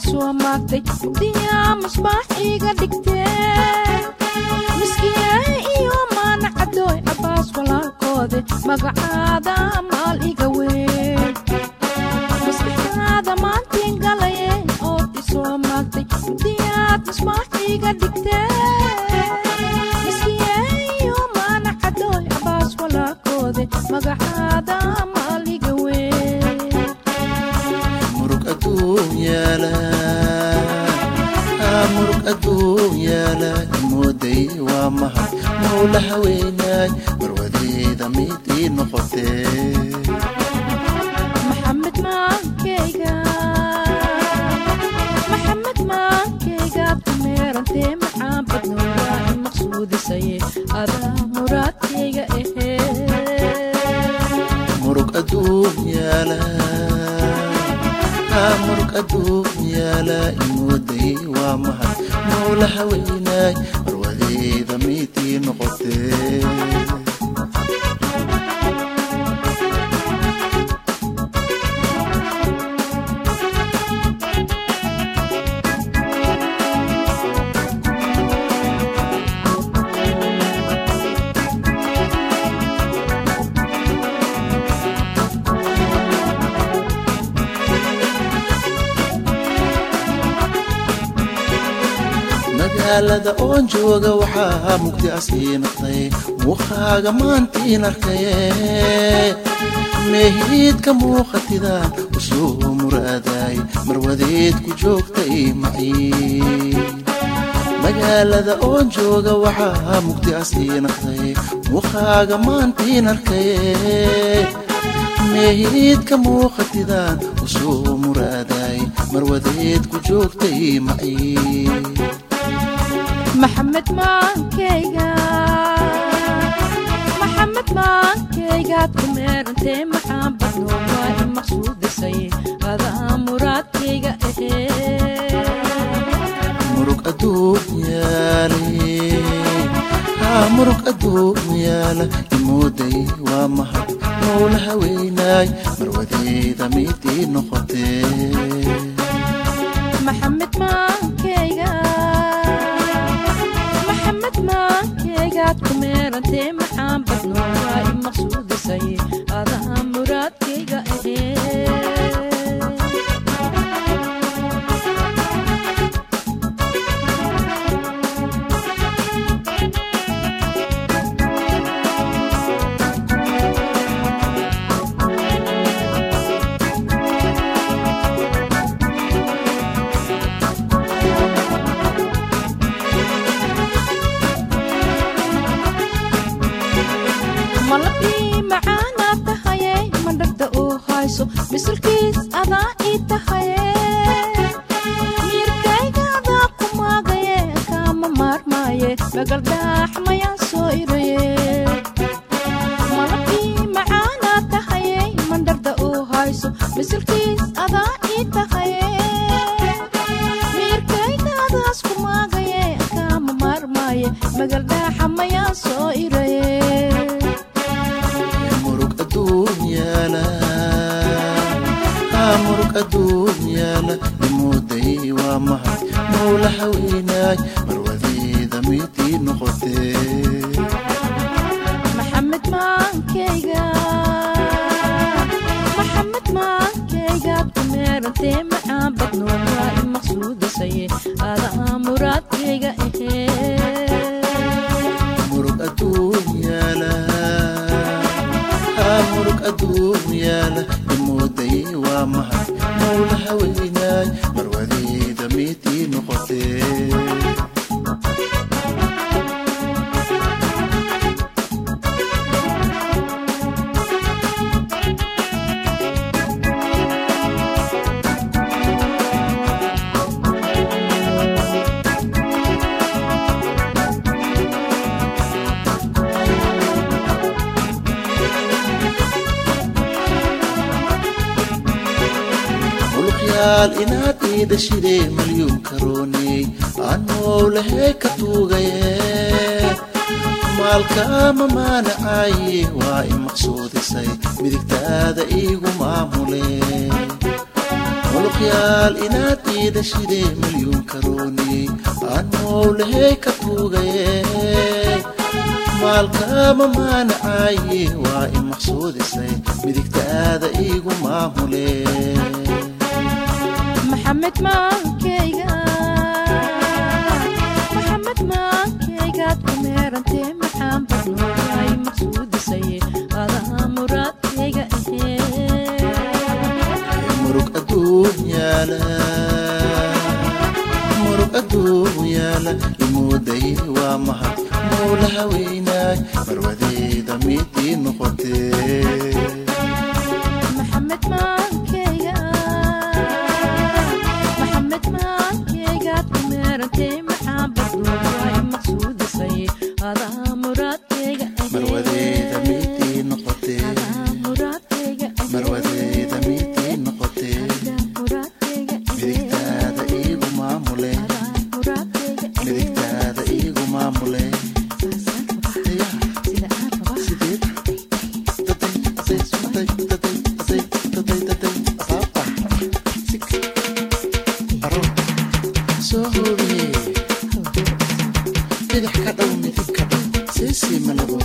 isoo maagtay mugdiyaa masbaax iiga dhigtee miskiyahe iyo maana cadooy cabbaas walaalkoode magacaada maal iga weyn maskaxdaada maantiin galaye ood isoo maagtay mugdiyaad masbaax iiga dhigtee miskiyahe iyo maana cadooy cabbaas walaalkoode magacaada maal iga weyn murug adduun yaala aa murug adduun yaala imooday waa mahad mawla haweenaay marwadeeda mid ii noqotee maxamed maankeyga maxamed maankeygaad ku meerantee macaan badnoodaa in maqsuudisaye adaa muraadkeyga ahee murug adduun yaala aa murug adduun yaala imooday waa mahad mawla haweenaay marwadeeda mid ii noqotee magaalada oon jooga waxaa mugdi asii noqday muuqaaga maantiin arkaye meehiidka muuqatidaan usoo muraaday marwadeed ku joogtay maciin magaalada oon jooga waxaa mugdi asii noqday muuqaaga maantiin arkaye meehiidka muuqatidaan usoo muraaday marwadeed ku joogtay maciin maxamed maankeyga maxamed maankeygaad ku meerantee macaan badnoodaa in maqsuudisaye adaa muraadkeyga ahee murug adduun yaale haa murug adduun yaala imooday waa mahad mawla haweenaay marwadeeda mid ii noqotee maxamed maankeyga maxamed maankeygaad ku meerantee macaan badnoodaa in maqsuudisaye adaa muraadkeyga ahee malabii macaanaa tahaye mandhagda uu hayso misalkiis adaa ii tahaye miirkayga adaa ku maagaye kaama maarmaaye magaldhaax mayaan soo iraye malabii macaanaa tahaye mandhagda uu hayso misalkiis adaa ii tahaye miirkayga adaas ku maagaye kaama maarmaaye magaldhaaxa mayaan soo iraye murug adduun yaala haa murug adduun yaala imooday waa mahad mawla haweenaay marwadeeda mid ii noqotee maxamed maankeyga maxamed maankeygaad ku meerantee macaan badnoodaa in maqsuudisaye adaa muraadkeyga ahee murug adduun yaala haa murug adduun yaala imooday waa mahad mawla haweenaay marwadeeda mid ii noqotee muluqyaal inaad iida shidee malyuun karooney anoo lahee ka tuugaye maalkaama maanacaaye waa i maqsuudisay midigtaada iigu maamule muluq yaal inaad iida shidee milyuun karooni anuu lahey ka tuugaye maalkaama maanacaaye waa i maqsuudisay midigtaada iigu maamule maxamed maankeyga maxamed maankeygaad ku meerantee maxaan badnooay maqsuudisaye adaa muraadkeyga ahee murug adduun yaala murug adduun yaala imuuday waa mahad mowla haweynaay marwadeeda midii noqotee maxamed maankeyga maxamed maankeygaad ku meerantee maxaan badnooay maqsuudisaye adaa muraadkeyga ahee marwadeeda midii noqotee adaa muraadkeyga ahee marwadeeda midii noqotee adaa muraadkeyga ahee midigtaada iigu maamule adaa muraadkeyga ahee midigtaada iigu maamule saasaan rabaa Yaa, sida aan rabaa sideed daday daday daday daday daday daday daday asaabta sik aro soo hoobiye bidix ka dhow midig ka dhow siisii malago